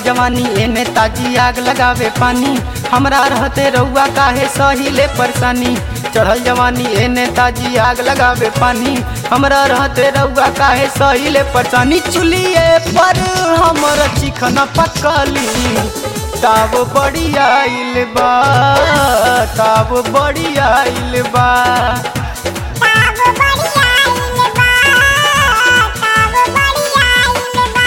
जवानी एने ताजी आग लगावे पानी हमरा रहते रउआ काहे सहिले परेशानी चढ़ल जवानी एने ताजी आग लगावे पानी हमरा रहते रउआ काहे सहिले परेशानी चुलिए पर हमर चिकन पकली ताब बड़ी आइल बा ताब बड़ी आइल बा ताब बढ़िया आइल बा ताब बढ़िया आइल बा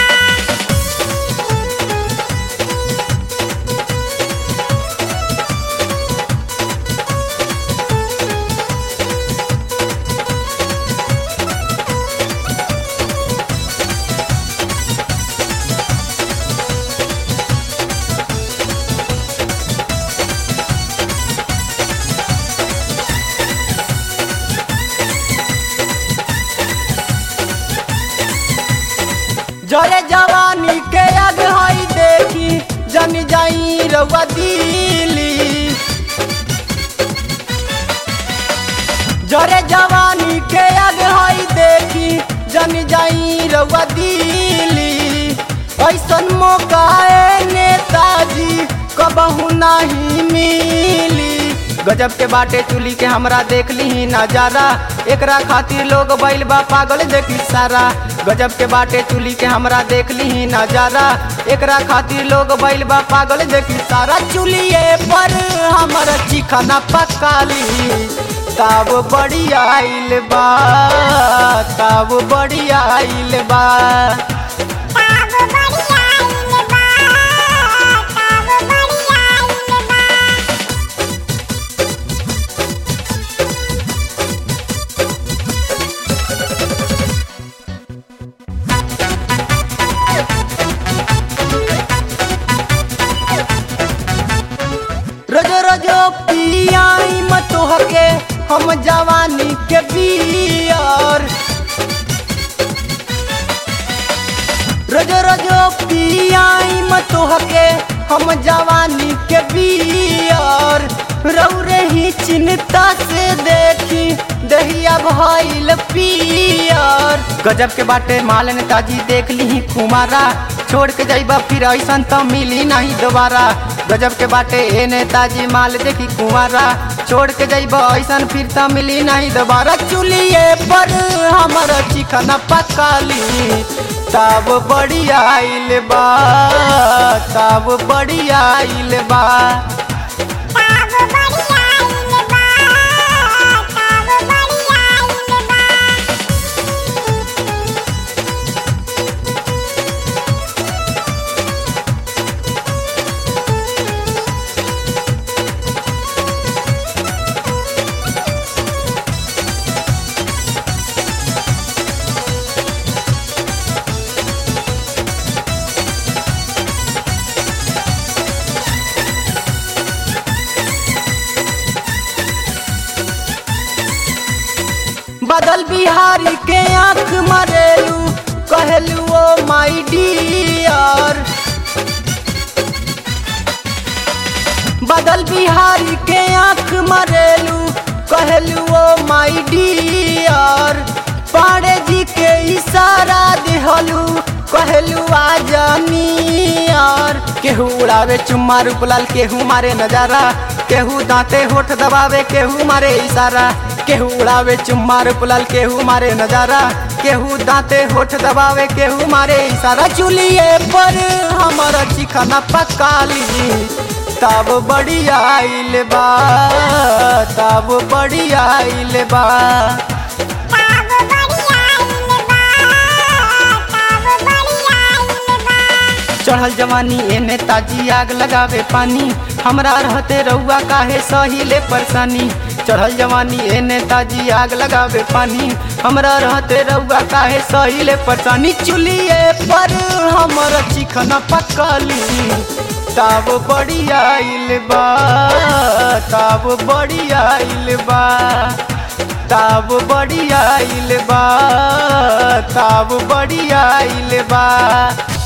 जरे जवानी के आग हई देखी जन जाई रउआ दिली जरे जवानी के आग हई देखी जन जाई रउआ दिली ऐसन मौका ए नेताजी कबहू नहीं मिली गजब के बाटे चुली के हमरा देख ली नजारा एकरा खातिर लोग बैल बा पागल देखी सारा गजब के बाटे चुली के हमरा देख ली नजारा एकरा खातिर लोग बैल बा पागल देखी सारा चुलिए पर हमर चिकना पकाली ताब बड़ी आइल बा ताब बड़ी आइल बा ताब बढ़िया आइल बा ताब बढ़िया आइल बा रोजो रोजो पियाई मत होके हम जवानी के बियर रोजो रोजो पियाई मत होके हम जवानी के बियर रौरे ही चिंता से देखी दहिया भइल पियर गजब के बाटे माल नेताजी देख ली कुमारा छोड़ के जाइबा फिर ऐसन तो मिली नहीं दोबारा गजब के बाटे ए नेताजी माल देखी कुमारा छोड़ के जाइबा ऐसन फिर तो मिली नहीं दोबारा चुलिए पर हमर चिकन पकाली तब बड़ी आइल बा तब बड़ी आइल बा ताब बढ़िया आइल बा ताब बढ़िया आइल बा बदल बिहारी के आंख मरेलू कहलू ओ माई डियर बदल बिहारी के आंख मरेलू कहलू ओ माई डियर पाड़े जी के इशारा दिहलू कहलू आ जानियर केहू उड़ावे चुम्मा रूपलाल केहू मारे नजारा केहू दांते होठ दबावे केहू मारे इशारा केहू उड़ावे चुम्मा रूपलाल केहू मारे नजारा केहू दांते होठ दबावे केहू मारे इशारा चुलिए पर हमर चिकना पकाली तब बड़ी आइल बा तब बड़ी आइल बा ताब बढ़िया आइल बा ताब बढ़िया आइल बा चढ़ल जवानी एने ताजी आग लगावे पानी हमरा रहते रउआ काहे सहिले परेशानी चढ़ल जवानी एने ताजी आग लगावे पानी हमरा रहते रउआ काहे सहिले परेशानी चुलिए पर हमर चिकन पकली ताब बड़ी आइल बा ताब बड़ी आइल बा ताब बड़ी आइल बा ताब बड़ी आइल बा